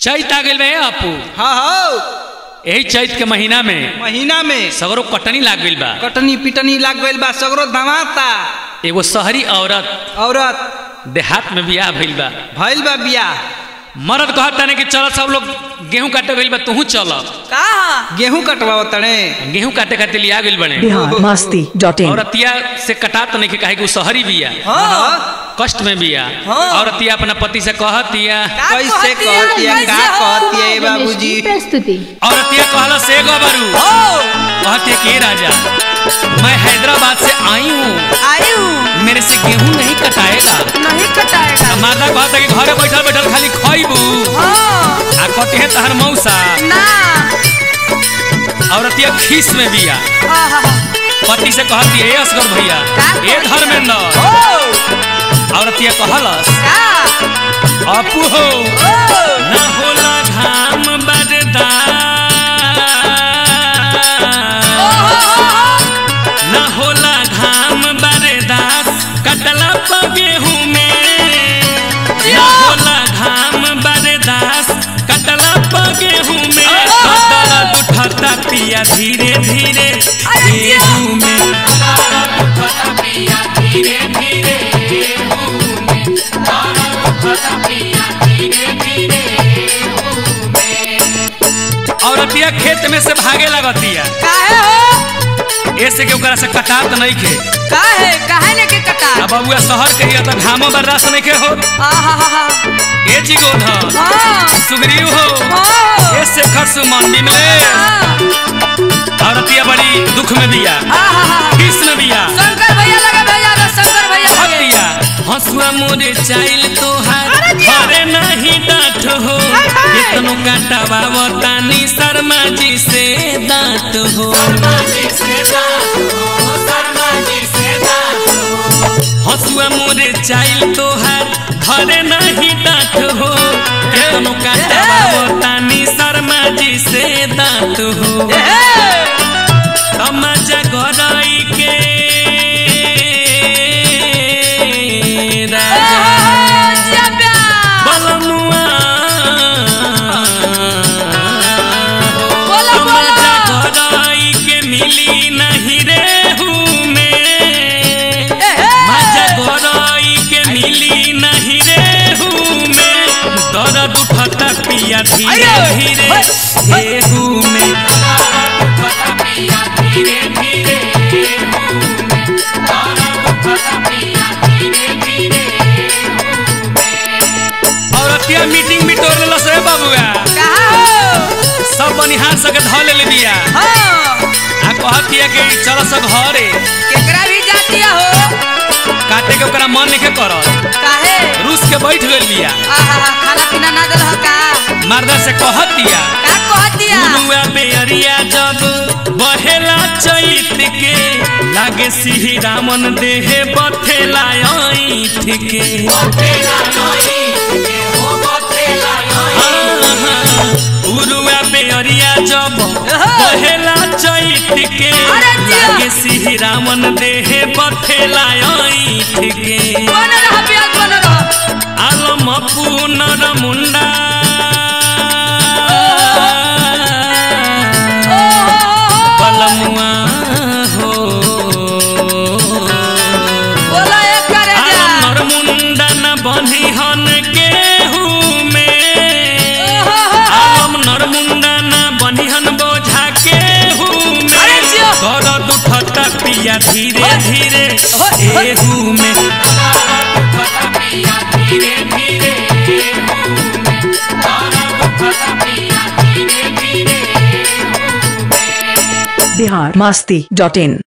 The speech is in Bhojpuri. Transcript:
चैत आ गइल बे अपू हाँ हाँ यही चैत के महीना में महीना में सगरो कटनी लाग गइल बा कटनी पिटनी लाग गइल बा सगरो धमाता एगो शहरी औरत औरत देहात में बियाह भइल बा भइल बा बियाह मर्द कहता ने कि चल सब लोग गेहूं काटे गइल बा तूहू चल कहा गेहूं कटवाओ तड़े गेहूं काटे खातिर लिया गइल बने बिहार मस्ती डॉट इन औरतिया से कटात नहीं कि काहे कि उ शहरी बिया हाँ कष्ट में बिया हाँ। औरतिया अपना पति से कहतिया का कैसे कहतिया, कहतिया का कैसे हो? कहतिया ए बाबूजी प्रस्तुति औरतिया कहला से गबरू हो कहतिया के राजा मैं हैदराबाद से आई हूँ आई हूँ मेरे से गेहूं नहीं कटाएगा नहीं कटाएगा माता कहता कि घरे बैठल बैठल खाली खइबू हाँ आ कटे है तहर मौसा ना औरतिया खीस में बिया आहा, पति से कहती है असगर भैया का ए कहतिया? धर्मेंद्र हो औरतिया कहलस का अपू हो हो न होला घाम बरदा हो, हो, हो। न होला घाम बरदास कटला प गेहूं में न होला घाम बरदास कटला प गेहूं में कटला उठता पिया धीरे धीरे गेहूं में औरतिया खेत में से भागे लगतिया काहे हो ऐसे के ओकरा से कटात नहीं खे काहे काहे ने के कटा अब बबुआ शहर के हिया त घामो बर्दाश्त नहीं के हो आहा हा हा ए चिगोध हाँ सुग्रीव हो हाँ ए शेखर सुमन बिमले औरतिया बड़ी दुख में बिया आहा हा किस में बिया शंकर भैया लगे भैया रे शंकर भैया लगे भक्तिया हंसुआ मोरे चाइल तोहार अरे जिया। अरे नहीं डांट हो हाय, हाय। कितनो काटावा बतानी शर्मा जी से दांत हो हंसुआ मोरे चाइल तोहार घरे नहीं डांट हो कितनो काटावा बतानी शर्मा जी से दांत हो तमाजा गराई के राजा बलमुआ बोलो, तमाजा बोलो। गराई के मिली नहीं रेहू में एहे। मजा गराई के मिली नहीं रेहू में दर्द उठता पिया धीरे अरे, धीरे हे, हे। रेहू में औरतिया मीटिंग भी तोड़ लेलस रे बाबुआ कहा हो सब बनिहार सके ध ले बिया हाँ आ कहतिया कि चल सब घरे केकरा भी जातिया हो काटे के ओकरा मन नहीं करत काहे रूस के बैठ गइल बिया आहा हा खाना पीना ना दल का मर्दा से कहतिया का कहतिया गुरुआ बेअरिया जब बहेला चैत के लागे सिही रामन देहे बथेला ऐठ के उरुआ बेअरिया जब बहेला चैत के अरे जिया। लागे सिही रामन देहे बथेला ऐठ के बन रहा प्याज बन रहा आलम पुनर मुंडा बलमुआ हो बोला एक करे जा आलमर मुंडा न बनी हन गेहू में आलम नर मुंडा न बनी हन बोझा गेहू में अरे जिया। दर्द उठता पिया धीरे धीरे होय, होय। गेहू में बिहार मस्ती डॉट इन